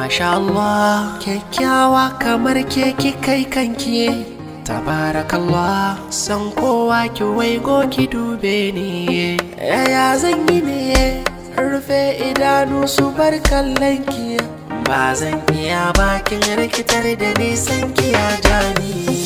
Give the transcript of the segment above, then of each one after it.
Masha Allah kyakkyawa kamar ke kai kanki Tabarakallah san kowa ki waigo ki dube ni Yaya zan yi ne rufe idanu su bar kallon ki Ba zan iya bakin rikitar da nisan ki ya jani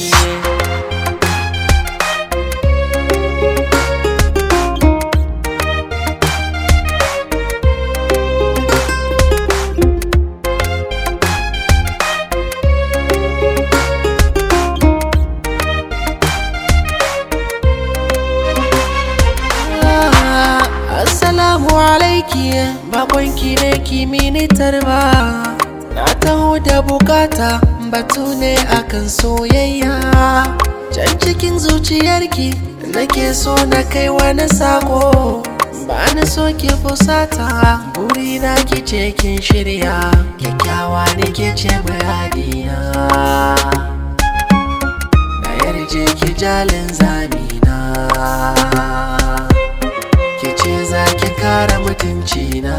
Assalamu alaiki bakonki ne kimini tarba Na taho da bukata batu ne akan soyayya Can cikin zuciyarki nake so na kai wani sako Ba ni so ki fusata buri na ki ce kin shirya Kyakkyawa ne ke ce muradiya Na yarje ki jalin zamina ki ce za ki kare mutunci na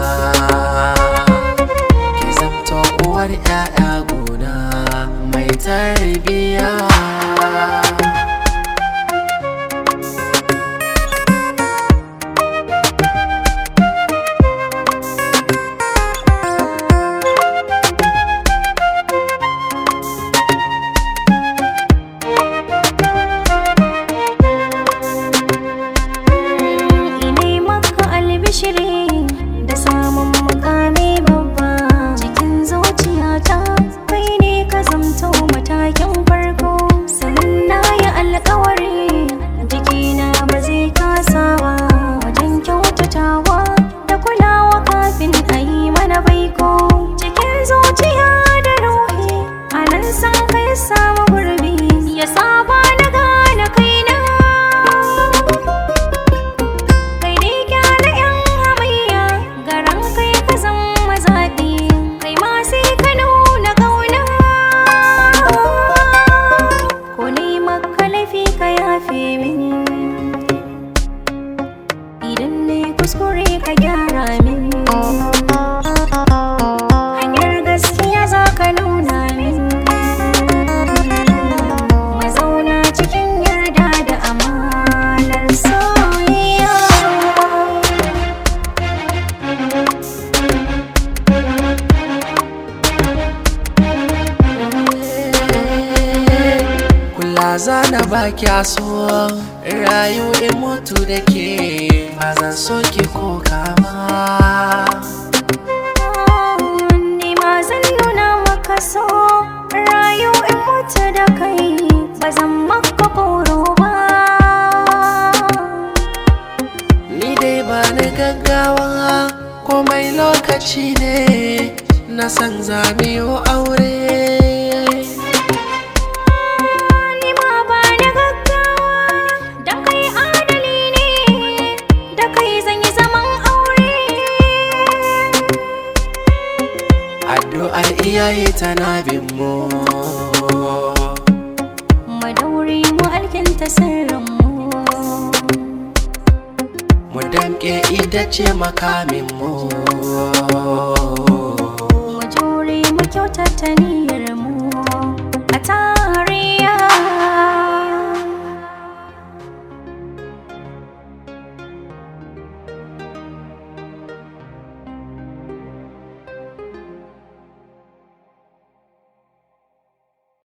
ki zamto uwar 'ya'ya gona mai tarbiya Ine maka albishiri da samun mukami babba cikin zuciyata kai ne ka zamto matakin farko sannan na yi alkawari jikina ba zai kasa ba wajen kyautatawa da kulawa kafin a yi mana baiko cikin zuciya da ruhi a nan san kai samu gurbi ya saba na gane kaina kai ne gyara yan hamayya garan kai ka zan mazaɓi kai ma sai ka nuna ƙauna ko ne maka laifi ka yafe min idan ne kuskure ka gyara min hanyar gaskiya za ka nuna min mazauna cikin yarda da amanar soyayya kula zana baki so rayu in mutu da ke ba zan so ki ko kama Ni ma zan nuna maka so rayu in mutu da kai ba zan maka koro ba Ni dai ba ni gaggawa komai lokaci ne na san zamiyo aure Ni ma ba ni gaggawa da kai adali ne da kai zan yi zaman aure addu'ar iyaye tana bin mu Madauri mu alkinta sirrinmu mu damƙe ita ce makamin mu Mu jure mu kyautata ni